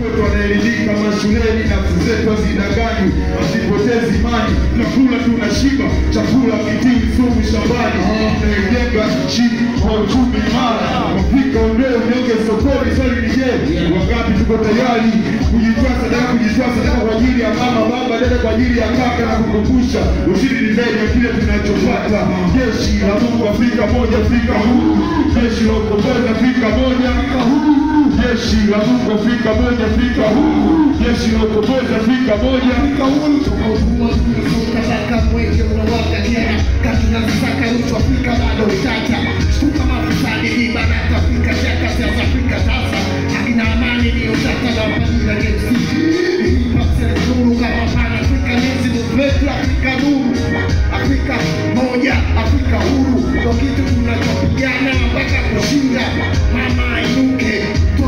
Watoto wanaelimika mashuleni, nafsi zetu hazidanganywi, hazipotezi imani. Tunakula tunashiba, chakula kitii, sumu shambani, tunaijenga nchi kwa uchumi imara. Afrika ondoe unyonge sokoni. Swali ni je, wangapi tuko tayari kujitoa sadaka, kujitoa sadaka kwa ajili ya mama, baba, dada, kwa ajili ya kaka na kukumbusha ushindi ni zaidi ya kile tunachopata. Jeshi la Mungu, Afrika moja, Afrika huru. Jeshi la ukombozi, Afrika moja, Afrika huru. Jeshi la Mungu, Afrika moja, Afrika huru. Jeshi la ukombozi, Afrika moja, Afrika huru. Ukataka mwenge unawaka tena kati na visaka rutu Afrika bado utata shtuka mafisadi ibada Afrika shaka za Afrika